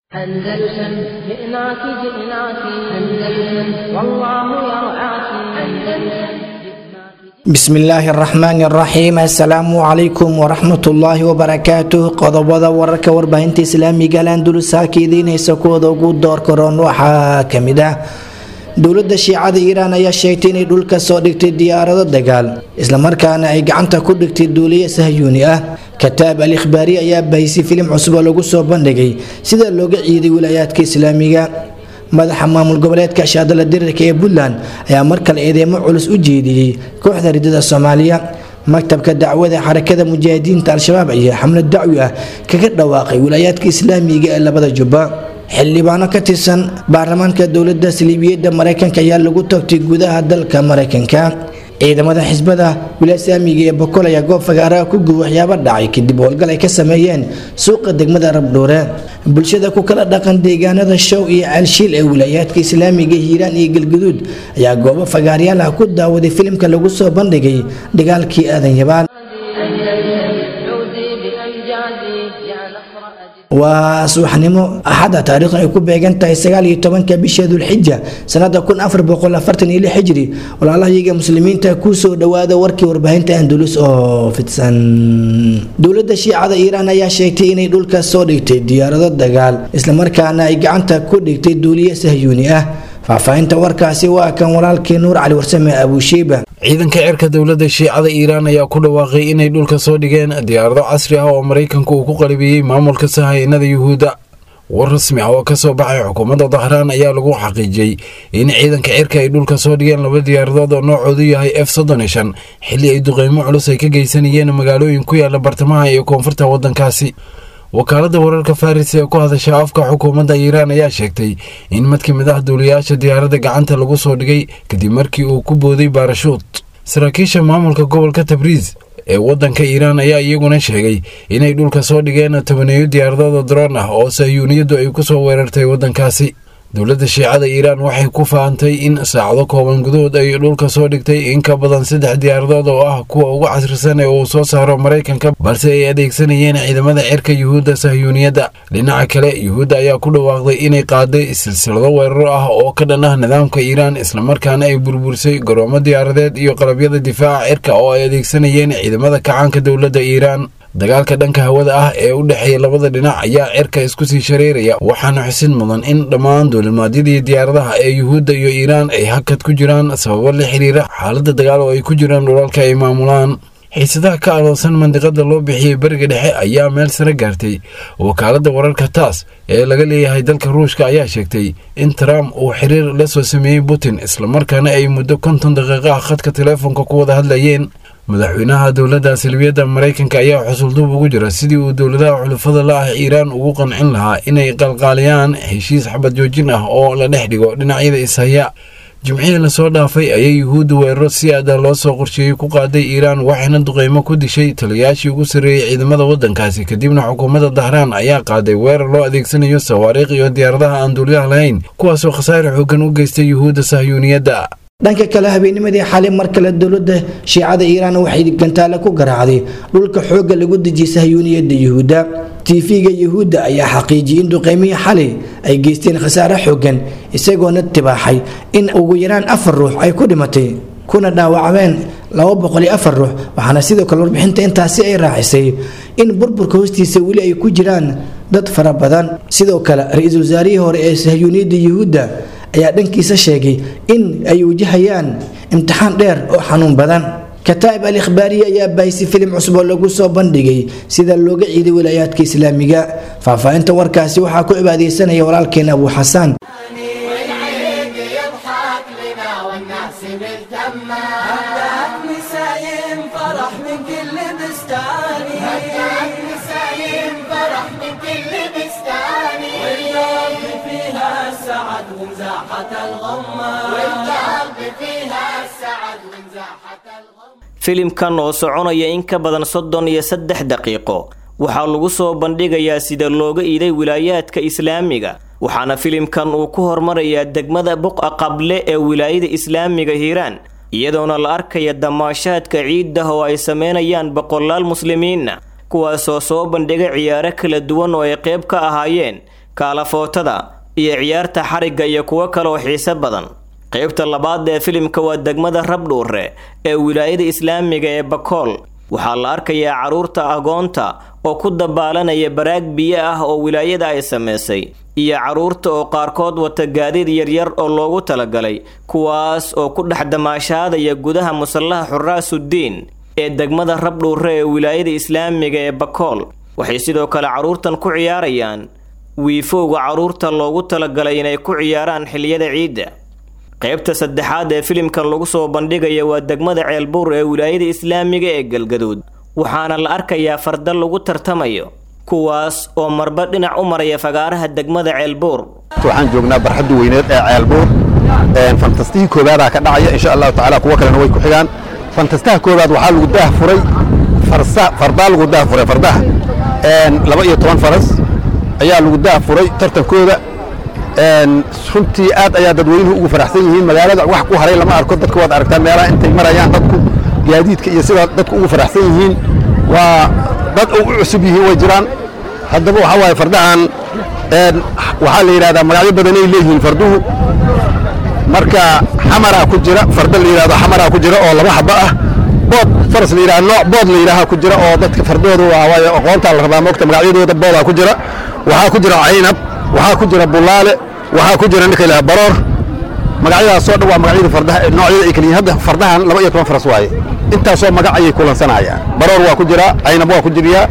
أندلسن جئناك جئناك أندلسن والله يرعاك أندلسن بسم illaahi araxmaani araxiim assalaamu calaykum waraxmat ullaahi wabarakaatuh qodobada wararka warbaahinta islaamiga landulus halka idiinaysa kuwada ugu door karoon waxaa kamid ah dowlada shiicada iiraan ayaa sheegtay inay dhulka soo dhigtay diyaarado dagaal islamarkaana ay gacanta ku dhigtay duuliye sahyuuni ah kataab al ikhbaari ayaa bahisay filim cusub oo lagu soo bandhigay sida looga ciiday wilaayaadka islaamiga madaxa maamul goboleedka shaadala dirirka ee puntland ayaa mar kale eedeemo culus u jeediyey kooxda ridada soomaaliya maktabka dacwada xarakada mujaahidiinta al-shabaab ayaa xamlad dacwi ah kaga dhawaaqay wilaayaadka islaamiga ee labada jubba xildhibaano ka tirsan baarlamaanka dowlada saliibiyada mareykanka ayaa lagu tagtay gudaha dalka mareykanka ciidamada xisbada wilaasaamiga ee bokol ayaa goob fagaaraha ku guba waxyaabo dhacay kadib howlgal ay ka sameeyeen suuqa degmada rabdhuure bulshada ku kala dhaqan deegaanada show iyo caalshiil ee wilaayaadka islaamiga hiiraan iyo galguduud ayaa goobo fagaaryaal ah ku daawaday filimka lagu soo bandhigay dagaalkii aadan yabaan عودي بأمجادي يا نصر أجل waa subaxnimo axada taariikhdu ay ku beegan tahay sagaal iyo tobanka bisha dulxija sanada kun afar boqol afartan iyo lix hijri walaalahayaga muslimiinta kusoo dhawaada warkii warbaahinta andulus oo fidsan dowlada shiicada iiraan ayaa sheegtay inay dhulka soo dhigtay diyaarado dagaal islamarkaana ay gacanta ku dhigtay duuliye sahyuuni ah faahfaahinta warkaasi waa kan walaalkii nuur cali warsame abuushiiba ciidanka cirka dowladda shiicada iiraan ayaa ku dhawaaqay inay dhulka soo dhigeen diyaarado casri ah oo maraykanku uu ku qalibiyey maamulka sahaynada yuhuudda war rasmi ah oo ka soo baxay xukuumadda dahraan ayaa lagu xaqiijiyey in ciidanka cirka ay dhulka soo dhigeen laba diyaaradood oo noocoodu yahay f soddon iyo shan xilli ay duqeymo culus ay ka geysanayeen magaalooyin ku yaala bartamaha iyo koonfurta waddankaasi wakaaladda wararka faris ee ku hadasha afka xukuumadda iiraan ayaa sheegtay in mid ka mid ah duuliyaasha diyaaradda gacanta lagu soo dhigay kadib markii uu ku booday baarashuut saraakiisha maamulka gobolka tabriis ee waddanka iiraan ayaa iyaguna sheegay inay dhulka soo dhigeen tobaneeyo diyaaradood droon ah oo sahyuuniyaddu ay ku soo weerartay waddankaasi dowladda shiicada iiraan waxay ku faantay in saacado kooban gudahood ay dhulka soo dhigtay in ka badan saddex diyaaradood oo ah kuwa ugu casrisan ee uu soo saaro maraykanka balse ay adeegsanayeen ciidamada cirka yuhuudda sahyuuniyadda dhinaca kale yuhuudda ayaa ku dhawaaqday inay qaaday silsilado weeraro ah oo ka dhan ah nidaamka iiraan islamarkaana ay burbursay garoomo diyaaradeed iyo qalabyada difaaca cirka oo ay adeegsanayeen ciidamada kacaanka dowladda iiraan dagaalka dhanka hawada ah ee u dhexeeya labada dhinac ayaa cirka isku sii shareeraya waxaana xusid mudan in dhammaan duulimaadyadii diyaaradaha ee yuhuudda iyo iiraan ay hakad ku jiraan sababo la xiriira xaaladda dagaal oo ay ku jiraan dhulalka ay maamulaan xiisadaha ka aloosan mandiqada loo bixiyey beriga dhexe ayaa meel sare gaartay wakaaladda wararka taas ee laga leeyahay dalka ruushka ayaa sheegtay in trump uu xiriir la soo sameeyey putin islamarkaana ay muddo konton daqiiqo ah khadka teleefonka ku wada hadlayeen madaxweynaha dowladda salbiyadda maraykanka ayaa xusulduub ugu jira sidii uu dowladaha xulufada la ah iiraan ugu qancin lahaa inay qalqaaliyaan heshiis xabad joojin ah oo la dhex dhigo dhinacyada ishaya jimcihii lasoo dhaafay ayay yuhuudda weeraro si aada loo soo qorsheeyey ku qaaday iiraan waxayna duqeymo ku dishay taliyayaashii ugu sarreeyey ciidamada waddankaasi kadibna xukuumadda dahraan ayaa qaaday weerar loo adeegsanayo sawaariikh iyo diyaaradaha aan duuliyaha lahayn kuwaasoo khasaare xoogan u geystay yuhuudda sahyuuniyadda dhanka kale habeennimadii xalay mar kale dowlada shiicada iiraan waxay gantaale ku garaacday dhulka xoogga lagu dejiyay sahyuuniyadda yuhuudda tv-ga yuhuudda ayaa xaqiijiyey in duqeymihii xalay ay geysteen khasaare xoogan isagoona tibaaxay in ugu yaraan afar ruux ay ku dhimatay kuna dhaawacmeen laba boqol iyo afar ruux waxaana sidoo kale warbixinta intaasi ay raacisay in burburka hoostiisa weli ay ku jiraan dad fara badan sidoo kale ra-iisul wasaarihii hore ee sahyuuniyadda yuhuudda ayaa dhankiisa sheegay in ay wajahayaan imtixaan dheer oo xanuun badan kataa'ib al ikhbaariye ayaa bahisay filim cusub oo lagu soo bandhigay sida looga ciiday wilaayaadka islaamiga faahfaahinta warkaasi waxaa ku cibaadeysanaya walaalkeena abuu xasaan والعيد يضحك لنا والناس مهتمة هبات نسايم فرح من كل بستاني هبات نسايم فرح من كل بستاني والقلب فيها السعد ومزاحة الغمة والقلب فيها السعد ومزاحة الغمة filimkan oo soconaya in ka badan soddon iyo saddex daqiiqo waxaa lagu soo bandhigayaa sida looga iiday wilaayaadka islaamiga waxaana filimkan uu ku hormarayaa degmada buqa qable ee wilaayada islaamiga hiiraan iyadoona la arkaya damaashaadka ciiddah oo ay sameynayaan boqolaal muslimiinna kuwaasoo soo bandhigay ciyaaro kala duwan oo ay qayb ka ahaayeen kaalafootada iyo ciyaarta xarigga iyo kuwo kale oo xiise badan qaybta labaad ee filimka waa degmada rabdhuure ee wilaayada islaamiga ee bakool waxaa la arkayaa carruurta agoonta oo ku dabaalanaya baraag biyo ah oo wilaayada ay samaysay iyo carruurta oo qaarkood wata gaadiid yaryar oo loogu talagalay kuwaas oo ku dhex damaashaadaya gudaha musallaha xuraasuddiin ee degmada rabdhuure ee wilaayada islaamiga ee bakool waxay sidoo kale carruurtan ku ciyaarayaan wiifowga carruurta loogu talagalay inay ku ciyaaraan xilliyada ciidda qaybta saddexaad ee filimkan lagu soo bandhigaya waa degmada ceelbuur ee wilaayada islaamiga ee galgaduud waxaana la arkayaa farda lagu tartamayo kuwaas oo marba dhinac u maraya fagaaraha degmada ceelbuur waxaan joognaa barxadda weyneed ee ceelbuur fantastihii koobaadaa ka dhacaya insha allahu tacaala kuwo kalena way ku xigaan fantastaha koobaad waxaa lagu daah furay fardaa lagu daah furay fardaha laba iyo toban faras ayaa lagu daah furay tartankooda runtii aad ayaa dadweynuhu ugu faraxsan yihiin magaalada wax ku haray lama arko dadka waad aragtaa meelaha intay marayaan dadku gaadiidka iyo sida dadku ugu faraxsan yihiin waa dad u cusub yihiin way jiraan haddaba waxaa waaye fardahan waxaa la yidhahdaa magacyo badanay leeyihiin farduhu marka xamaraa ku jira farda la yidhahdo xamaraa ku jira oo laba xaba ah bood faras la yidhahdo nooc bood la yidhaaha ku jira oo dadka fardooda waa waaye aqoontaa la rabaa moogta magacyadooda boodaa ku jira waxaa ku jira caynab waxaa ku jira bulaale waxaa ku jira ninka ilaha baroor magacyadaasoo dhan waa magacyada fardaha noocyada ay kala yihiin hadda fardahan laba iyo toban faras waaye intaasoo magac ayay kulansanayaan baroor waa ku jira caynab waa ku jiriyaa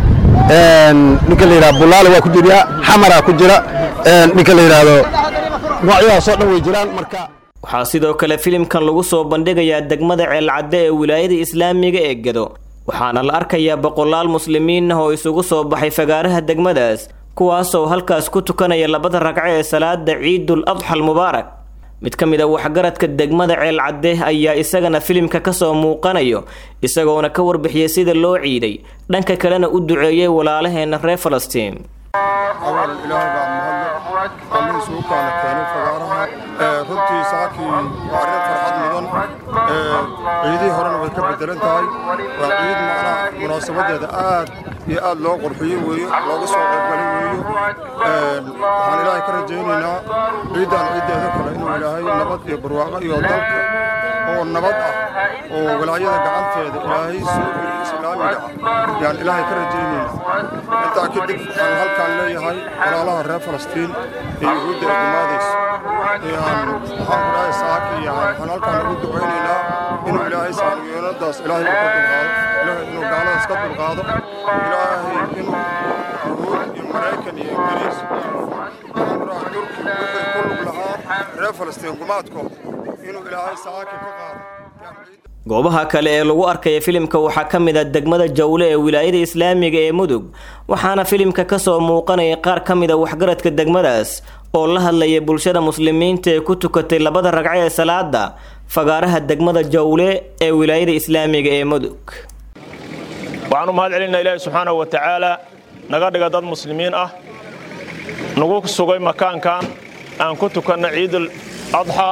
ninka la yidhahdo bulaale waa ku jiriyaa xamaraa ku jira ninka la yidhaahdo noocyadaasoo dhan way jiraan marka waxaa sidoo kale filimkan lagu soo bandhigayaa degmada ceelcadde ee wilaayada islaamiga ee gedo waxaana la arkayaa boqolaal muslimiin ah oo isugu soo baxay fagaaraha degmadaas kuwaasoo halkaas ku tukanaya labada ragco ee salaada ciidul adxa almubaarak mid ka mid a waxgaradka degmada ceelcadde ayaa isagana filimka kasoo muuqanayo isagoona ka warbixiyey sida loo ciiday dhanka kalena u duceeyey walaalaheena reer falastiin awal ilaahay baa mahadle allihii isugu kaana keenay fagaaraha runtii saakii waa arrin farxad mudan ciidihii horena way ka bedelan tahay waa ciid macnaha munaasabadeeda aad iyo aad loo qurxiyey weeyo looga soo qaybgalay weeyo waxaan ilaahay ka rajaynaynaa ciiddan ciiddeeda kale inuu ilaahay nabad iyo barwaaqo iyo dalka oo nabad ah oo walaayada gacanteeda ilaahay soo geliyo islaamiga ah yaan ilaahay ka rajaynaynaa intaa kadib waxaan halkaan leeyahay walaalaha reer falastiin ee yuhuudda ee gumaadaysa yaan waxaan ku dhahay saaki iyo waxaan halkaan ugu ducaynaynaa inuu ilaahay saamiyoonadaas ilaahay uu ka dulqaado ilaahay inuu gaaladaas ka dulqaado ilaahay inuu yuhuud iyo maraykan iyo ingiriis waxaan ku dhahay turki wixii ku lug lahaa reer falastiin gumaadkooda inuu ilaahay saaki ka qaado goobaha kale ee lagu arkaya filimka waxaa ka mid a degmada jawle ee wilaayada islaamiga ee mudug waxaana filimka kasoo muuqanaya qaar ka mid a waxgaradka degmadaas oo la hadlaya bulshada muslimiinta ee ku tukatay labada ragco ee salaada fagaaraha degmada jawle ee wilaayada islaamiga ee mudug waxaan u mahad celinaa ilaahi subxaanahu wa tacaala naga dhiga dad muslimiin ah nagu sugay makaankan aan ku tukanna ciidul adxa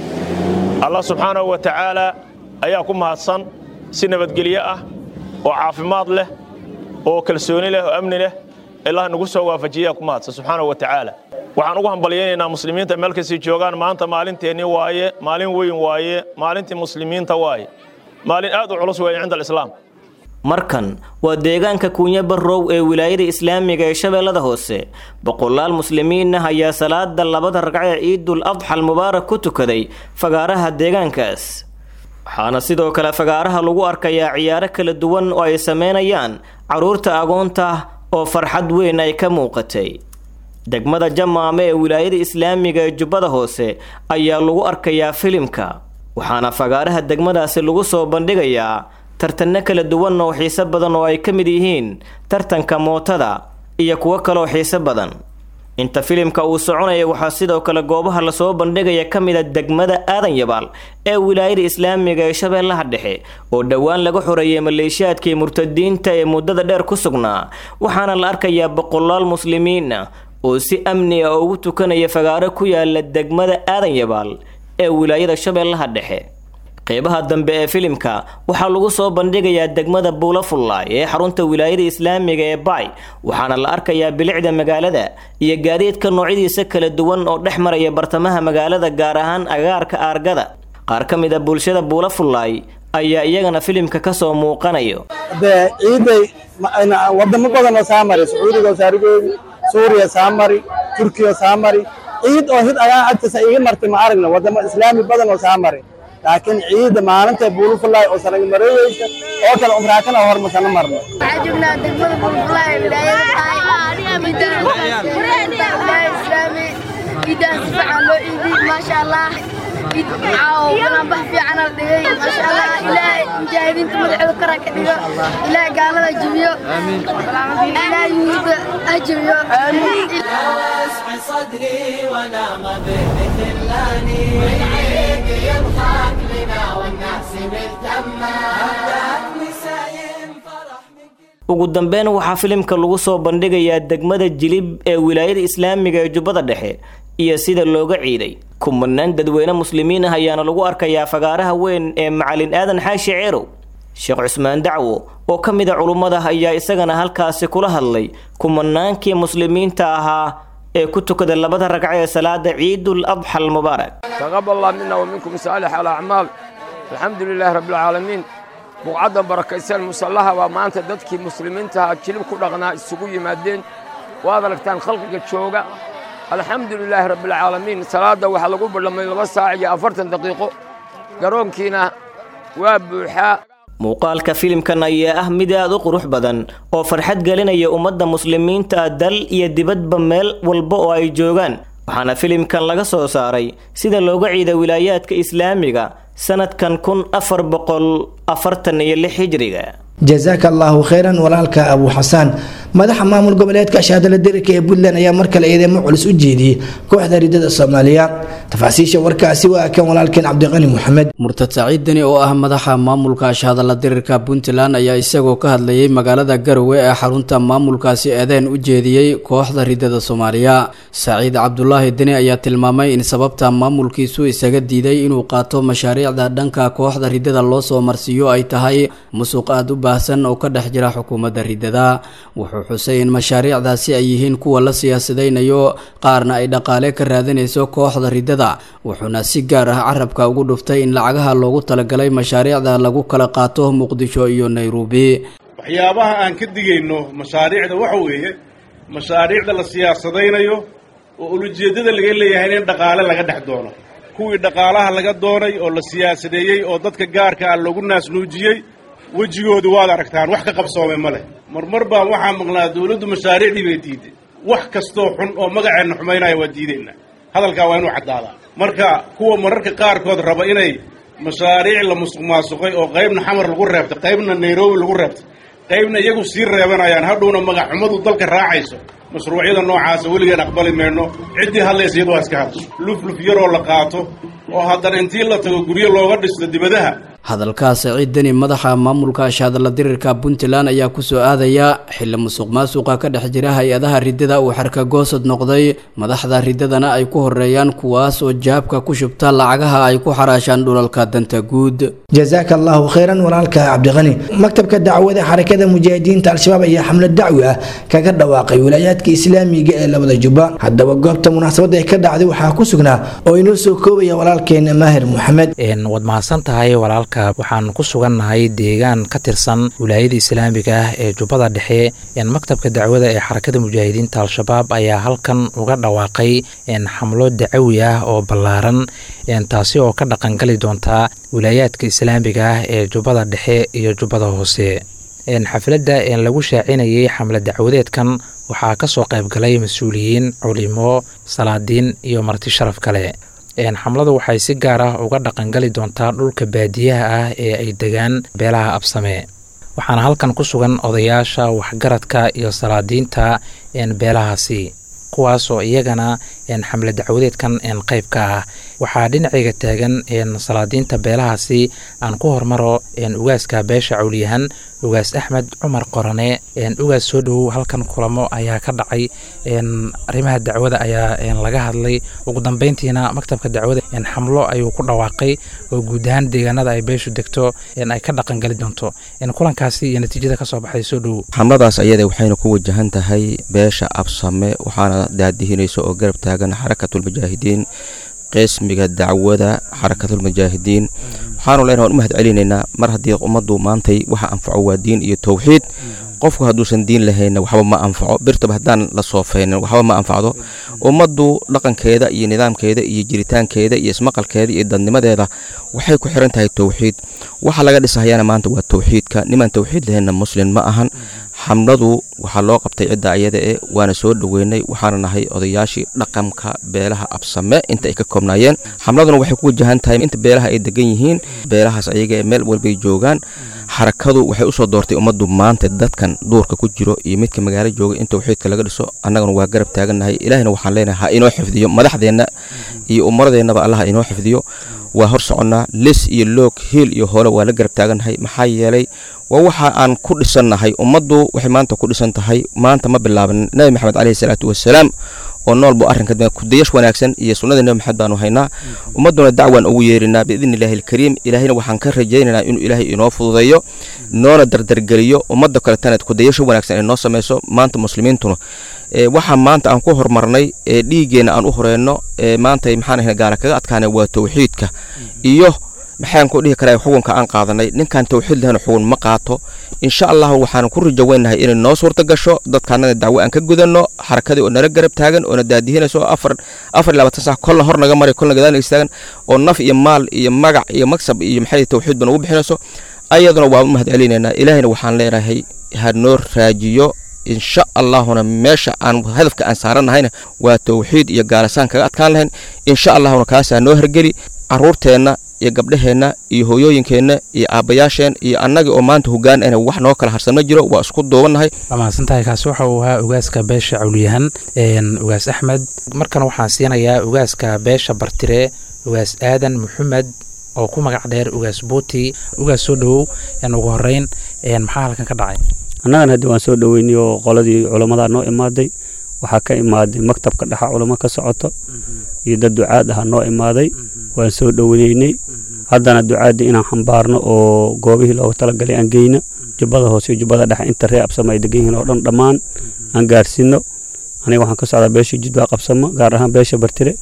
allah subxaanahu wa tacaala ayaa ku mahadsan si nabadgelyo ah oo caafimaad leh oo kalsooni leh oo amni leh ilaah nagu soo waafajiyaa ku mahadsan subxaanahu wa tacaala waxaan ugu hambalyaynaynaa muslimiinta meel kastay joogaan maanta maalinteennii waaye maalin weyn waaye maalintii muslimiinta waaye maalin aad u culus weeye cinda alislaam markan waa deegaanka kuunya barrow ee wilaayada islaamiga ee shabeellada hoose boqolaal muslimiin ah ayaa salaada labada ragco ee ciidul adxa almubaarak ku tukaday fagaaraha deegaankaas waxaana sidoo kale fagaaraha lagu arkayaa ciyaaro kala duwan oo ay sameynayaan carruurta agoonta oo farxad weyn ay ka muuqatay degmada jamaame ee wilaayada islaamiga ee jubbada hoose ayaa lagu arkayaa filimka waxaana fagaaraha degmadaasi lagu soo bandhigayaa tartanno kala duwan oo xiiso badan oo ay ka mid yihiin tartanka mootada iyo kuwo kaleoo xiiso badan inta filimka uu soconaya waxaa sidoo kale goobaha lasoo bandhigaya ka mid a degmada aadan yabaal ee wilaayada islaamiga ee shabeellaha dhexe oo dhowaan laga xoreeyay maleeshiyaadkii murtadiinta ee muddada dheer ku sugnaa waxaana la arkayaa boqolaal muslimiin ah oo si amni ah ugu tukanaya fagaaro ku yaala degmada aadan yabaal ee wilaayada shabeellaha dhexe qeybaha dambe ee filimka waxaa lagu soo bandhigayaa degmada buulafullaay ee xarunta wilaayada islaamiga ee baay waxaana la arkayaa bilicda magaalada iyo gaadiidka noocyadiisa kala duwan oo dhex maraya bartamaha magaalada gaar ahaan agaarka aargada qaar ka mid a bulshada buulafullaay ayaa iyagana filimka kasoo muuqanayo dee ciiday wadamo badan oo saa mari sacuudiga oo saarigeedi suuriya saa mari turkiya saa mari ciid oo hid ayaa agtiisa iga martay ma aragna wadamo islaami badan oo saa mari laakiin ciida maalinta buulufulaay oo sanag mareeyeysa oo kale umraakana hormasana marno waxaa joognaa degmada buulufulaay wilaayada islaami ciidaha si fiican loo ciidiy maasha allah ciid caawo balanbax fiican la dhigay maasha allah ilaahay mujaahidiinta madaxooda kara ka dhigo ilaahay gaalada jibiyo ilaahay yuhuudda ha jibiyo واسع صدري ونام بمثلاني والعيد يضحك لنا والناس مهتمة هدأت نسايم فرح ugu dambeyn waxaa filimka lagu soo bandhigayaa degmada jilib ee wilaayada islaamiga ee jubbada dhexe iyo sida looga ciiday kumanaan dadweyne muslimiin ah ayaana lagu arkayaa fagaaraha weyn ee macalin aadan xaashi ceerow sheekh cusmaan dacwo oo ka mid a culummada ayaa isagana halkaasi kula hadlay kumanaankii muslimiinta ahaa ee ku tukada labada ragco ee salaada ciidul adxa almubaarak تقبل الله منا ومنكم صالح الأعمال الحمد لله رب العالمين بقعدا بركيسان مسلحة ومانت ددكي مسلمين تها جلب كدغنا السقو يمادين وهذا لكتان خلقك تشوغا الحمد لله رب العالمين صلاة وحلقوا لما يلغى ساعة أفرتن دقيقة قرون كينا وابوحا muuqaalka filimkan ayaa ah mid aad u qurux badan oo farxad gelinaya ummadda muslimiinta ah dal iyo dibadba meel walba oo ay joogaan waxaana filimkan laga soo saaray sida looga ciida wilaayaadka islaamiga sanadkan kun afar boqol afartan iyo lix hijriga jazaaka allaahu khayran walaalka abu xasaan madaxa maamul goboleedka shaadala dirika ee puntland ayaa mar kale eedeymo culus u jeediyey kooxda ridada soomaaliya tafaasiisha warkaasi waa kan walaalkeen cabdiqani maxamed murtad saciid deni oo ah madaxa maamulka ashhadalla dirirka puntland ayaa isagoo ka hadlayay magaalada garowe ee xarunta maamulkaasi eedeen u jeediyey kooxda ridada soomaaliya saciid cabdulaahi deni ayaa tilmaamay in sababta maamulkiisu isaga diiday inuu qaato mashaariicda dhanka kooxda ridada loo soo marsiiyo ay tahay musuq aad u baahsan oo ka dhex jira xukuumadda ridada wuxuu xusay in mashaariicdaasi ay yihiin kuwa la siyaasadaynayo qaarna ay dhaqaale ka raadinayso kooxda ridada wuxuuna si gaar ah carabka ugu dhuftay in lacagaha loogu talagalay mashaariicda lagu kala qaato muqdisho iyo nairobi waxyaabaha aan ka digayno mashaariicda waxa weeye mashaariicda la siyaasadaynayo oo ulujeeddada laga leeyahay in dhaqaale laga dhex doono kuwii dhaqaalaha laga doonay oo la siyaasadeeyey oo dadka gaarka ah lagu naasnuujiyey wejigooda waad aragtaan wax ka qabsoomay ma leh marmar baan waxaa maqnaa dawladdu mashaariicdii bay diiday wax kastoo xun oo magaceenna xumaynaya waa diidaynaa hadalkaa waa inuu caddaadaa marka kuwa mararka qaarkood raba inay mashaariic la musuq maasuqay oo qaybna xamar lagu reebtay qaybna nairobi lagu reebtay qaybna iyagu sii reebanayaan hadhowna magaxxumadu dalka raacayso mashruucyada noocaasa weligeen aqbali mayno ciddii hadlaysa iyadu waa iska hadasho lufluf yaroo la qaato oo haddana intii la tago guryo looga dhisto dibadaha hadalka saciid deni madaxa maamulka ashhadalla dirirka puntland ayaa kusoo aadaya xili musuq maasuqa ka dhex jira hay-adaha ridada uu xarka goosad noqday madaxda ridadana ay ku horeeyaan kuwaas oo jaabka ku shubta lacagaha ay ku xaraashaan dhulalka danta guud jazaaka allaahu khayran walaalka cabdiqani maktabka dacwada xarakada mujaahidiinta al-shabaab ayaa xamlad dacwi ah kaga dhawaaqay wilaayaadka islaamiga ee labada jubba haddaba goobta munaasabadda ee ka dhacday waxaa ku sugnaa oo inoo soo koobaya walaalkeena maahir maxamed waad mahadsan tahay walaalka waxaan ku sugannahay deegaan ka tirsan wilaayada islaamiga ah ee jubbada dhexe maktabka dacwada ee xarakada mujaahidiinta al-shabaab ayaa halkan uga dhawaaqay xamlo dacawi ah oo ballaaran taasi oo ka dhaqangali doonta wilaayaadka islaamiga ah ee jubbada dhexe iyo jubbada hoose xafladda lagu shaacinayay xamla dacwadeedkan waxaa ka soo qaybgalay mas-uuliyiin culimo salaadiin iyo marti sharaf kale xamladu waxay si gaar ah uga dhaqangali doontaa dhulka baadiyaha ah ee ay degaan beelaha absame waxaana halkan ku sugan odayaasha waxgaradka iyo salaadiinta beelahaasi kuwaas oo iyagana xamle dacwadeedkan qayb ka ah waxaa dhinacayga taagan salaadiinta beelahaasi aan ku hormaro ugaaska beesha cawliyahan ugaas axmed cumar qorane ugaas soo dhowow halkan kulamo ayaa ka dhacay arrimaha dacwada ayaa laga hadlay ugu dambeyntiina maktabka dacwada xamlo ayuu ku dhawaaqay oo guud ahaan deegaanada ay beeshu degto ay ka dhaqangali doonto kulankaasi iyo natiijada kasoo baxday soo dhowow xamladaas ayada waxayna ku wajahan tahay beesha absame waxaana daadihinaysa oo garab taagan xarakatulmujaahidiin qeesmiga dacwada xarakatulmujaahidiin waxaanu leenahay waan u mahad celinaynaa mar haddii ummaddu maantay waxa anfaco waa diin iyo towxiid qofku hadduusan diin lahayna waxba ma anfaco birtaba haddaan la soofaynin waxba ma anfacdo ummaddu dhaqankeeda iyo nidaamkeeda iyo jiritaankeeda iyo ismaqalkeeda iyo dadnimadeeda waxay ku xiran tahay towxiid waxa laga dhisahayana maanta waa towxiidka nimaan towxiid lahayna muslim ma ahan xamladu waxaa loo qabtay cidda ayada e waana soo dhoweynay waxaana nahay odayaashii dhaqanka beelaha absame inta ay ka koobnaayeen xamladuna waxay ku wajahan tahay inta beelaha ay degan yihiin beelahaas ayaga ee meel walbay joogaan xarakadu waxay usoo doortay ummaddu maanta dadkan duurka ku jiro iyo midka magaalo jooga in towxiidka laga dhiso annaguna waa garab taagannahay ilaahina waxaan leenahay ha inoo xifdiyo madaxdeenna iyo umaradeennaba allah inoo xifdiyo waa hor soconnaa lis iyo loog hiil iyo hoole waa la garab taagannahay maxaa yeelay waa waxa aan ku dhisannahay ummaddu waxay maanta ku dhisan tahay maanta ma bilaaban nebi maxamed caleyhi salaatu wasalaam oo nool buu arrinka kudayash wanaagsan iyo sunnada nebi maxamed baanu haynaa ummadduna dacwaan ugu yeerinaa biidni illaahi alkariim ilaahayna waxaan ka rajaynaynaa inuu ilaahay inoo fududeeyo noona dardargeliyo ummadda kaletana kudayasho wanaagsan ay noo samayso maanta muslimiintuna waxaa maanta aan ku horumarnay ee dhiiggeenna aan u horeyno ee maanta maxaan ahayn gaara kaga adkaanay waa towxiidka iyo maxaan ku dhihi karaa xukunka aan qaadanay ninkaan towxiid lahayna xugun ma qaato insha allahu waxaan ku rajo weynahay inay noo suurta gasho dadkaanada dacwo aan ka gudanno xarakadii oo nala garab taagan oo na daadihinayso afar afar iyo labaatan sax kolna hor naga maray kolna gadaal naga istaagan oo naf iyo maal iyo magac iyo magsab iyo maxay towxiid ba nagu bixinayso ayaduna waa u mahad celinaynaa ilaahayna waxaan leenahay ha noo raajiyo insha allahuna meesha aan hadafka aan saarannahayna waa towxiid iyo gaalasaan kaga adkaan lahayn insha allahuna kaasaa noo hergeli caruurteenna iyo gabdhaheenna iyo hooyooyinkeenna iyo aabbayaasheen iyo annagii oo maanta hogaan ana wax noo kala harsan ma jiro waa isku duubannahay waa mahadsantahay kaasi waxa uu ahaa ugaaska beesha cawliyahan ugaas axmed markan waxaan siinayaa ugaaska beesha bartire ugaas aadan maxamed oo ku magac dheer ugaas buuti ugaas soo dhowow ugu horeyn maxaa halkan ka dhacay annagan haddi waan soo dhoweynay oo qoladii culammadaa noo imaaday waxaa ka imaaday maktabka dhexa culamo ka socoto iyo dad ducaad aha noo imaaday waan soo dhoweynaynay haddana ducaaddii inaan xambaarno oo goobihii loogu talagalay aan geyno jubbada hoose iyo jubbada dhexe inta ree absama ay degan yihiin oo dhan dhammaan aan gaarsiino aniga waxaan ka socdaa beesha jidwaa qabsamo gaar ahaan beesha bartire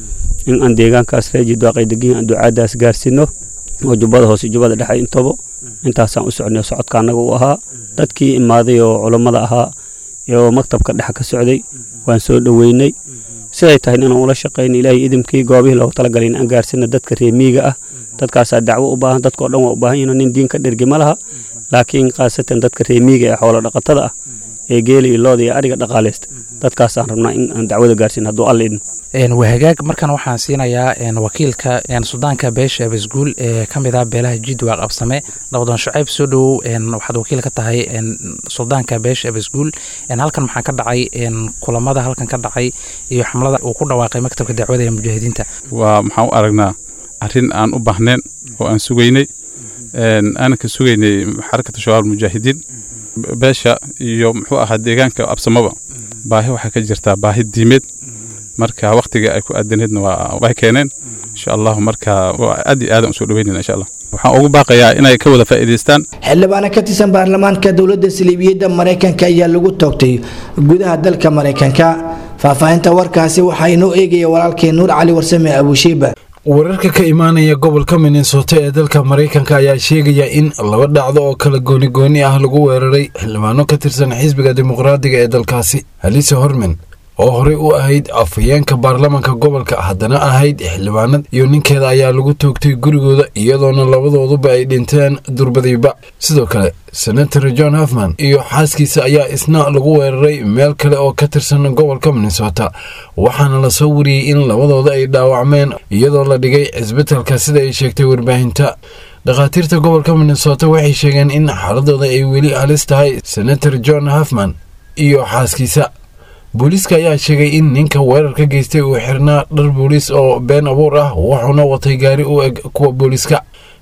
in aan deegaankaas ree jidwaaq ay degan yihiin aan ducaaddaas gaarsiino oo jubbada hoose iyo jubbada dhexe intaba intaasaan u socnay socodka annaga u ahaa dadkii imaaday oo culammada ahaa oo maktabka dhexe ka socday waan soo dhoweynay siday tahay inaan ula shaqayno ilaahay idimkii goobihii loogu talagalay in aan gaarsiino dadka reemiiga ah dadkaasaa dacwo u baahan dadkao dhan waa u baahan yihin nin diin ka dhergi ma laha laakiin khaasatan dadka reemiiga ee xoolo dhaqatada ah ee geela iyo looda iyo ariga dhaqaalaysta dadkaasaan rabnaa in aan dacwada gaarsiino hadduu alla idin wahagaag markan waxaan siinayaa wakiilka sudaanka beesha abasguul ee ka mid ah beelaha jidwaaq absame nabdoon shucayb soo dhowow waxaad wakiil ka tahay suldaanka beesha abasguul halkan maxaa ka dhacay kulamada halkan ka dhacay iyo xamlada uu ku dhawaaqay maktabka dacwada ee mujaahidiinta waa maxaan u aragnaa arrin aan u baahnayn oo aan sugaynay aanan ka sugaynay xarakata shabaab mujaahidiin beesha iyo muxuu ahaa deegaanka absamaba baahi waxaa ka jirtaa baahi diimeed marka waktiga ay ku aadaneedna waa way keeneen insha allahu marka aad iyo aadan usoo dhaweynayna insha allah waxaan ugu baaqayaa inay ka wada faa'iidaystaan xildhibaano ka tirsan baarlamaanka dowladda saliibiyadda maraykanka ayaa lagu toogtay gudaha dalka maraykanka faahfaahinta warkaasi waxaa inoo eegaya walaalkii nuur cali warsame abushiiba wararka ka imaanaya gobolka minnesota ee dalka maraykanka ayaa sheegaya in laba dhacdo oo kala goonigooni ah lagu weeraray xildhibaano ka tirsan xisbiga dimuqraadiga ee dalkaasi halise hormen oo horey u ahayd afhayeenka baarlamaanka gobolka haddana ahayd xildhibaanad iyo ninkeeda ayaa lagu toogtay gurigooda iyadoona labadooduba ay dhinteen durbadiiba sidoo kale senator john hofman iyo xaaskiisa ayaa isna lagu weeraray meel kale oo ka tirsan gobolka minnesota waxaana lasoo wariyey in labadooda ay dhaawacmeen iyadoo la dhigay cisbitalka sida ay sheegtay warbaahinta dhakhaatiirta gobolka minnesota waxay sheegeen in xaaladooda ay weli halis tahay senator john hofman iyo xaaskiisa booliiska ayaa sheegay in ninka weerarka geystay uu xirnaa dhar booliis oo been abuur ah wuxuuna watay gaari u eg kuwa booliiska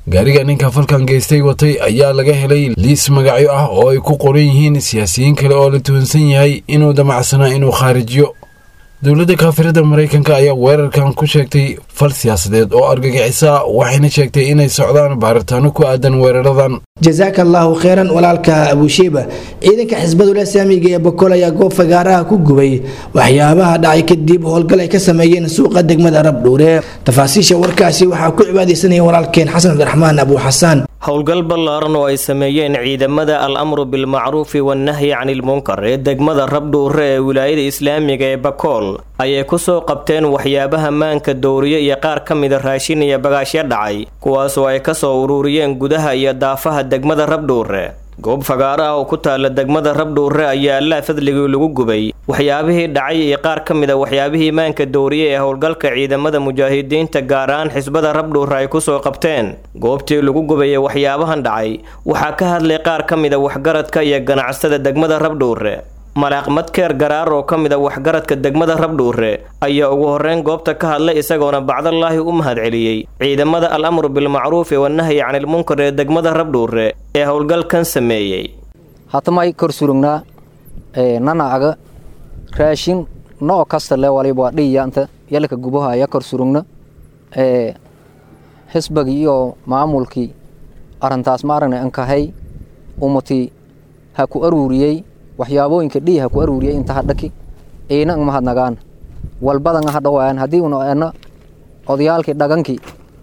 gaariga ninka falkan geystay watay ayaa laga helay liis magacyo ah oo ay ku qoran yihiin siyaasiyiin kale oo la tuhunsan yahay inuu damacsanaa inuu khaarijiyo dowladda kaafirada maraykanka ayaa weerarkan ku sheegtay fal siyaasadeed oo argagixisa waxayna sheegtay inay socdaan baaritaano ku aadan weeraradan jasaaka allaahu kheyran walaalka abuushiiba ciidanka xisbadul islaamiga ee bokol ayaa goob fagaaraha ku gubay waxyaabaha dhacay kadib howlgal ay ka sameeyeen suuqa degmada rabdhuure tafaasiisha warkaasi waxaa ku cibaadaysanaya walaalkeen xasan cabdiraxmaan abu xasaan howlgal ballaaran oo ay sameeyeen ciidamada al amru bilmacruufi wannahyi canilmunkar ee degmada rabdhuure ee wilaayada islaamiga ee bakool ayay ku soo qabteen waxyaabaha maanka dowriye iyo qaar ka mida raashin iyo bagaashyo dhacay kuwaasoo ay ka soo ururiyeen gudaha iyo daafaha degmada rabdhuure goob fagaaro ah oo ku taalla degmada rabdhuure ayaa allaa fadligii lagu gubay waxyaabihii dhacay iyo qaar ka mid a waxyaabihii maanka dowriye ee howlgalka ciidamada mujaahidiinta gaar ahaan xisbada rabdhuure ay kusoo qabteen goobtii lagu gubay ee waxyaabahan dhacay waxaa ka hadlay qaar ka mid a waxgaradka iyo ganacsada degmada rabdhuure malaaq madkeer garaar oo ka mid a waxgaradka degmada rabdhuure ayaa ugu horreyn goobta ka hadlay isagoona bacdallaahi u mahad celiyey ciidamada al amru bilmacruufi wannahyi canilmunkar ee degmada rabdhuure ee howlgalkan sameeyey hatamay kor surugnaa nanaaga raashin noo kasta le waliba waa dhiyanta yalka gubahaya kor surugna xisbagii iyo maamulkii arrintaas ma aragna ankahay umutii ha ku aruuriyey waxyaabooyinka dhii ha ku aruuriyey inta hadhaki iina ang mahadnagaan walbadan ha dhawaayan haddii una ena odayaalkii dhagankii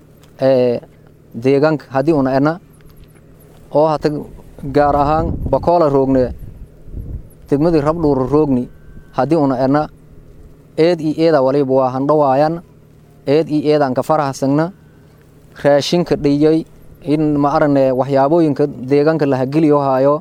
deegaanka haddii una ena oo hata gaar ahaan bakoola roogne degmadii rabdhuura roogni haddii una ena eed io eeda waliba waa handhawaayan eed io eedaan ka farahsagna raashinka dhiyey in ma aragne waxyaabooyinka deegaanka lahageliyo haayo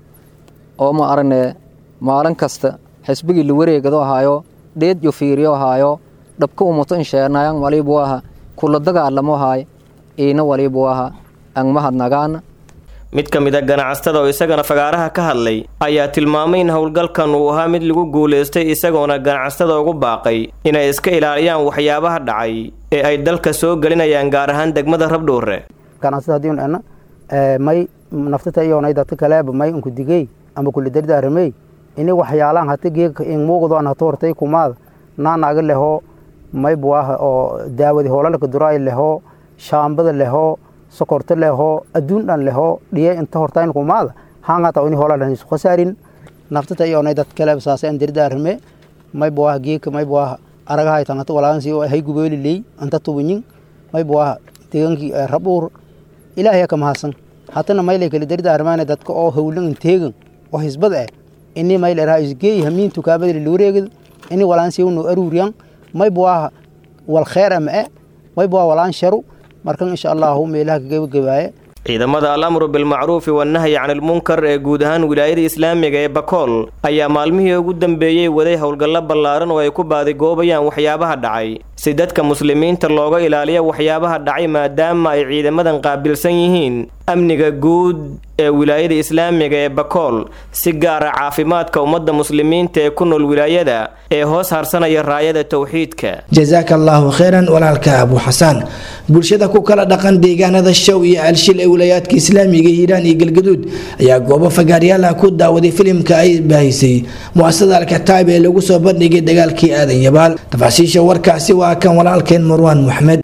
oo ma aragne maalin kasta xisbigii la wareegado ahaayo dheed yo fiiriyo ahaayo dhabka umuto insheenayan waliba waaha kula dagaalamo haay iina waliba waaha ang mahadnagaana mid ka mid a ganacsatada oo isagana fagaaraha ka hadlay ayaa tilmaamay in howlgalkan uu ahaa mid lagu guulaystay isagoona ganacsatada ugu baaqay inay iska ilaaliyaan waxyaabaha dhacay ee ay dalka soo gelinayaan gaar ahaan degmada rabdhuure ganacsada haddii un ena may naftata iyonay dadka kaleeba may unku digey ama kula dardaaramey ini waxyaalaan hata geegka in muuqdo an hata hortay kumaada naanaga leho may buwaha oo daawadi hoolalka duraay leho shaambada leho sokorta leho adduun dhan leho dhiye inta hortayn kumaada hangata ini hoolalan isu khasaarin naftata iyonay dad kaleeba saasa an dardaarame may buwaha geegka may buwaha aragahay tangata walaagansi hay gubeeliley anta tubunyin may buwaha deegankii rabdhuur ilaahay ka mahadsan hatana maylay kala dardaarmaana dadka oo howlan teegan oo hisbad ah ini mayl eraha isgeey hamiin tukaabada la wareegid ini walaan siwno aruuriyan may buwaha wal kheer ama e may buwaha walaan sharu markan insha allahu meelaha kagabagabaaye ciidamada al amru bilmacruufi wannahyi canilmunkar ee guud ahaan wilaayada islaamiga ee bakool ayaa maalmihii ugu dambeeyey waday howlgallo ballaaran oo ay ku baadigoobayaan waxyaabaha dhacay si dadka muslimiinta looga ilaaliyo waxyaabaha dhacay maadaama ay ciidamadan qaabilsan yihiin amniga guud ee wilaayada islaamiga ee bakool si gaara caafimaadka ummadda muslimiinta ee ku nool wilaayada ee hoos harsanaya raayada towxiidka jasaaka allaahu kheyran walaalka abu xasaan bulshada ku kala dhaqan deegaanada show iyo alshil ee wilayaadka islaamiga hiiraan iyo galgaduud ayaa goobo fagaaryaalaha ku daawaday filimka ay baahisay muasasada alkataab ee lagu soo bandhigay dagaalkii aadan yabaal tafaasiisha warkaasi waa kan walaalkeen marwaan maxmed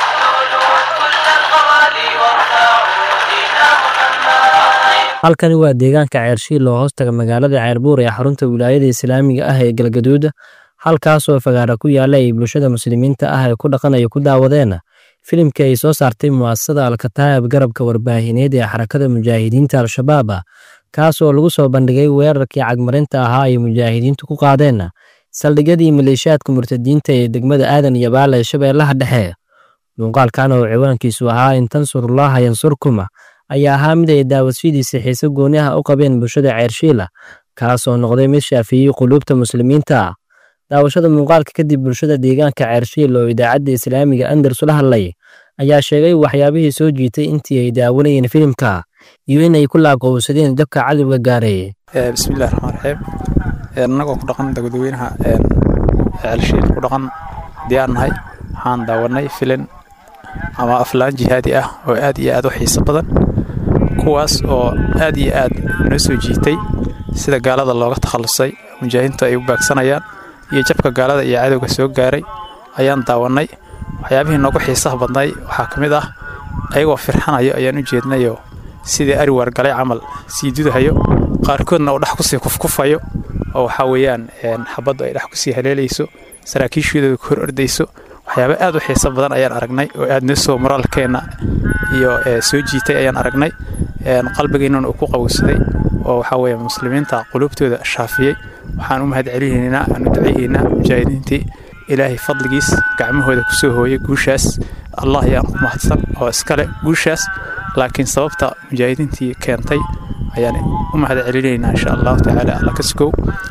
halkani waa deegaanka ceershiil oo hoostaga magaalada ceerbuur ee xarunta wilaayada islaamiga ah ee galgaduud halkaasoo fagaara ku yaalla ay bulshada muslimiinta ah ee ku dhaqanaya ku daawadeen filimkii ay soo saartay mu'asasada alkataab garabka warbaahineed ee xarakada mujaahidiinta al-shabaab kaas oo lagu soo bandhigay weerarkii cagmarinta ahaa ay mujaahidiintu ku qaadeen saldhigyadii maleeshiyaadka murtadiinta ee degmada aadan iyo baala ee shabeellaha dhexe muuqaalkan oo ciwaankiisu ahaa in tansurullaaha yansurkuma ayaa ahaa mid ay daawashadiisa xiise gooni ah u qabeen bulshada ceershiila kaas oo noqday mid shaafiyey quluubta muslimiinta daawashada muuqaalka kadib bulshada deegaanka ceershiil oo idaacadda islaamiga andars ula hadlay ayaa sheegay waxyaabihii soo jiitay intii ay daawanayeen filimka iyo inay ku laaqowsadeen dabka cadowga gaaray bismillahi raxmaan raxiim annagoo ku dhaqan dadweynaha ceelshiil ku dhaqan diyaar nahay waxaan daawanay filin ama aflaan jihaadi ah oo aad iyo aad u xiiso badan kuwaas oo aad iyo aad noo soo jiitay sida gaalada looga takhallusay mujaahidiintu ay u baagsanayaan iyo jabka gaalada iyo cadowga soo gaaray ayaan daawannay waxyaabihii noogu xiisaha badnay waxaa ka mid ah ayagoo firxanayo ayaan u jeednayoo sidii ari waargalay camal sii dudahayo qaarkoodna uu dhex kusii kufkufayo oo waxaa weeyaan xabaddu ay dhex kusii haleelayso saraakiishoodooda ku hor ordayso waxyaaba aad u xiiso badan ayaan aragnay oo aad noo soo moraalkeenna iyo soo jiitay ayaan aragnay qalbigeennana uu ku qabowsaday oo waxaa weeye muslimiinta quluubtooda shaafiyey waxaan u mahad celinaynaa aan u duceeyeynaa mujaahidiintii ilaahay fadligiis gacmahooda ku soo hooyay guushaas allah ayaan ku mahadsan oo iskale guushaas laakiin sababta mujaahidiintii keentay ayaan u mahad celinaynaa insha allahu tacaala alla ka sugow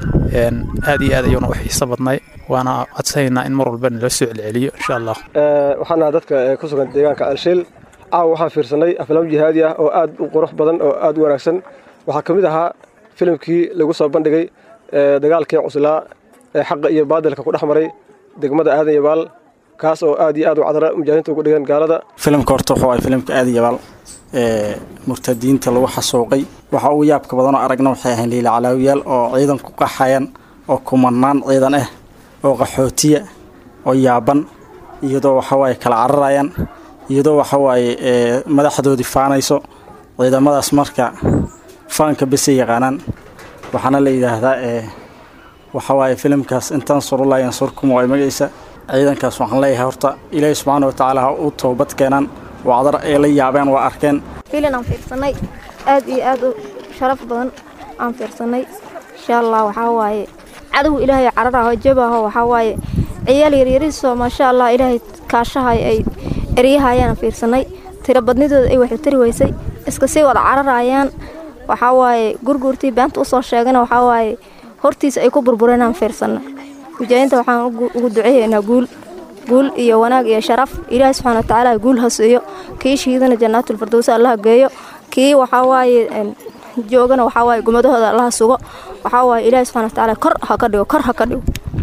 aad iyo aad ayuuna u xiiso badnay waana codsanaynaa in mar walba nala soo celceliyo insha allah waxaan nahay dadka ku sugan deegaanka alshiil caawa waxaan fiirsanay aflaam jihaadi ah oo aad u qurux badan oo aad u wanaagsan waxaa ka mid ahaa filimkii lagu soo bandhigay dagaalkii cuslaa ee xaqa iyo baadilka ku dhex maray degmada aadan yabaal kaas oo aad iyo aad u cadra mujaahidiinta ugu dhigeen gaalada filimka horta wuxuu ahay filimka aadan yabaal ee murtadiinta lagu xasuuqay waxa ugu yaabka badanoo aragna waxay ahayn liila calaawiyaal oo ciidan ku qaxayan oo kumanaan ciidan ah oo qaxootiya oo yaaban iyadoo waxawaaye kala cararayaan iyadoo waxawaaye madaxdoodii faanayso ciidamadaas marka faanka besay yaqaanaan waxaana la yidhaahdaa waxawaaye filimkaas intaan surula yansurkum waa magaysa ciidankaas waxaan leeyahay horta ilaahi subxaana watacaala ha u toobad keenaan wacdar ay la yaabeen waa arkeen filin aan fiirsanay aad iyo aad u sharaf badan aan fiirsanay insha allah waxaa waaye cadow ilaahay cararaho jabaho waxaa waaye ciyaal yaryariisoo maasha allah ilaahay kaashahay ay eryahayaan fiirsanay tiro badnidooda ay waxu tari weysay iska sii wada cararayaan waxaa waaye gurguurtii beenta usoo sheegana waxaa waaye hortiisa ay ku burbureen aan fiirsanay mujaahidiinta waxaan ugu duceeyaynaa guul guul iyo wanaag iyo sharaf ilaahay subxaana watacaala guul ha siiyo kii shiidana jannaatulfirdowsi allaha geeyo kii waxaa waaye joogana waxaa waaye gumadahooda allaha sugo waxaa waaye ilaahay subxaana watacaala kor ha ka dhigo kor ha ka dhigo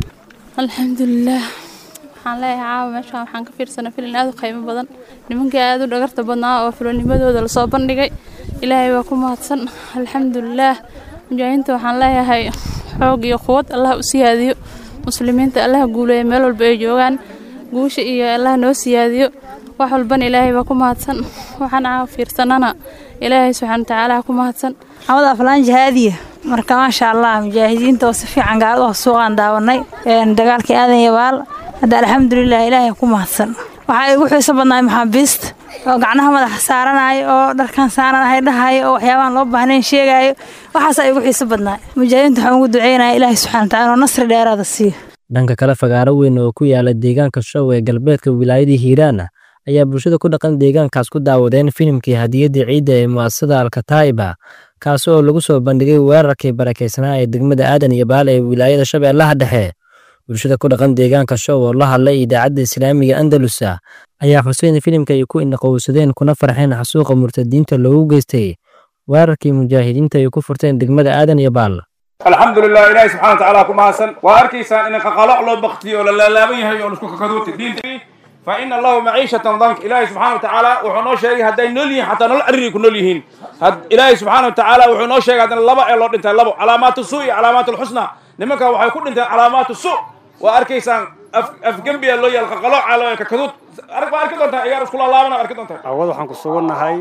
alxamdulilaah waxaan leeyahay caawa meeshaan waxaan ka fiirsanay filin aad u qiimo badan nimankii aad u dhagarta badnaa oo filonimadooda lasoo bandhigay ilaahay waa ku mahadsan alxamdulilaah mujaahidiinta waxaan leeyahay xoog iyo quwad allah u siyaadiyo muslimiinta allaha guuleeya meel walba ay joogaan guusha iyo allah noo siyaadiyo wax walbana ilaahay baa ku mahadsan waxaan caawa fiirsanana ilaahay subxaana watacaala ha ku mahadsan xamad aflaan jihaadiya marka maasha allah mujaahidiinta oo si fiican gaalada oo suuqaan daawanay dagaalkii aadan yabaal hadda alxamdulilah ilaahay ku mahadsan waxaa igu xiiso badnaay maxaabiista oo gacnaha madaxa saaranaayo oo dharkan saaranahay dhahayo oo waxyaabahan loo baahnayn sheegaayo waxaasaa igu xiiso badnaay mujaahidiinta waxaan ugu duceynaya ilaahay subxana watacaala oo nasri dheeraada siiyo dhanka kale fagaaro weyn oo ku yaala deegaanka show ee galbeedka wilaayadii hiiraana ayaa bulshada ku dhaqan deegaankaas ku daawadeen filimkii hadiyadda ciidda ee mu'asasada alkataa'iba kaasi oo lagu soo bandhigay weerarkii barakaysanaa ee degmada aadan iyo baale ee wilaayada shabeellaha dhexe bulshada ku dhaqan deegaanka show oo la hadlay idaacadda islaamiga andalusa ayaa xuseen filimka ay ku indhaqowsadeen kuna farxeen xasuuqa murtadiinta loogu geystay weerarkii mujaahidiinta ay ku furteen degmada aadan iyo baal alxamdulilah ilaahi subxana watacaala ku mahadsan waa arkaysaan in qaqaloc loo baktiyo oo la laalaaban yahay oo laisku kakaduutay diinta fa ina allahu maciishatan dank ilaahi subxana watacaala wuxuu noo sheegay hadday nool yihiin xataa nolol cariri ku nool yihiin ilaahi subxaana watacaala wuxuu noo sheegay haddana laba ee loo dhintay labo calaamaatu su iyo calaamaatu lxusna nimanka waxay ku dhinteen calaamaatu su waa arkaysaan afgembiya loo yaal qaqalooca loo kakaduud waa arki doontaa ciyaar isku laalaabana arki doontaa awad waxaan ku sugannahay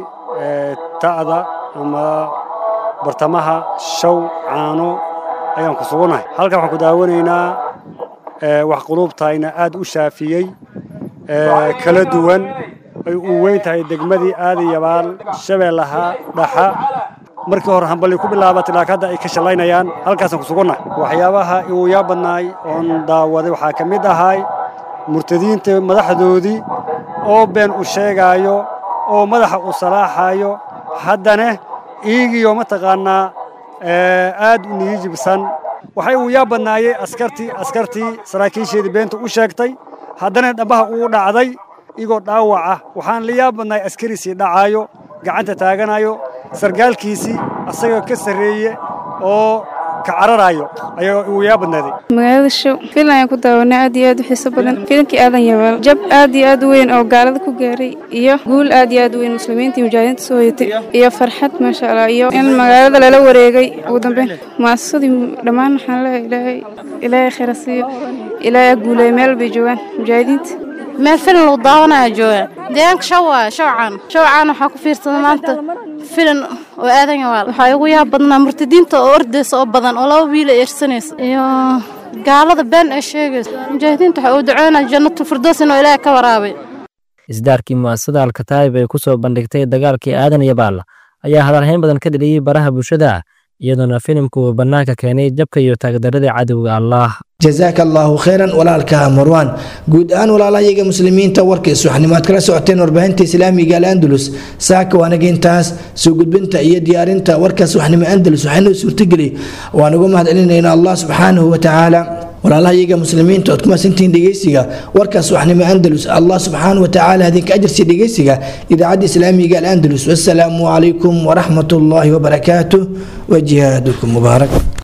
ta'da ama bartamaha shaw caano ayaan ku sugannahay halkan waxaan ku daawanaynaa wax quluubtayna aad u shaafiyey kala duwan ay u weyn tahay degmadii aadan yabaal shabeellaha dhaxa markii hore hamballi ku bilaabatay laakiin hadda ay ka shallaynayaan halkaasaan ku sugannahay waxyaabaha igu yaa badnaay oon daawaday waxaa ka mid ahay murtadiinta madaxdoodii oo been u sheegaayo oo madaxa u salaaxaayo haddana iigiyo mataqaannaa aad u niyijibsan waxay ugu yaa badnaayey askartii askartii saraakiisheedii beenta u sheegtay haddana dhambaha uu dhacday igoo dhaawac ah waxaan la yaa badnaay askariisii dhacaayo gacanta taaganayo sargaalkiisii asagoo ka sarreeye oo ka cararayo ayaa uu yaa badnaaday magaalada show filan ayaan ku daawanay aad iyo aad u xiiso badan filankii aadan yabaal jab aad iyo aad u weyn oo gaalada ku gaaray iyo guul aad iyo aad u weyn muslimiinta iyo mujaahidiinta soo hoyatay iyo farxad maasha allah iyo in magaalada lala wareegay ugu dambeyn muasasadii dhammaan waxaan leeyahay ilaahay ilaahay khayra siiyo ilaahay ha guuleeyo meel bay joogaan mujaahidiinta meel filan lagu daawanaya jooga deegaanka shaw waaya shawcaan shawcaan waxaa ku fiirsada maanta filan oo aadan yawaal waxaa igu yaab badnaa murtadiinta oo ordaysa oo badan oo laba wiila eersanaysa iyo gaalada been ee sheegaysa mujaahidiinta waxa uu duceynaya jannatul firdows inuu ilaahay ka waraabay isdaarkii mu'asasada alkataayib ay ku soo bandhigtay dagaalkii aadan iyo baalla ayaa hadalhayn badan ka dheliyey baraha bulshada iyadoona filimku uu bannaanka keenay jabka iyo taagdarada cadowga allaah jazaaka allaahu khayran walaalka marwaan guud ahaan walaalahayaga muslimiinta warkiis waxnimaad kala socoteen warbaahinta islaamiga al andalus saaka waanaga intaas soo gudbinta iyo diyaarinta warkaas waxnimo andalus waxaynoo suurtageli waan uga mahad celinayna allah subxaanahu watacaala walaalahayaga muslimiinta ood ku mahadsantihiin dhegeysiga warkaas waxnimo andalus allah subxaanahu watacaala hadinka ajarsi dhegeysiga idaacadda islaamiga al andalus wassalaamu calaykum waraxmat ullaahi wabarakaatuh wa jihaadukum mubaarak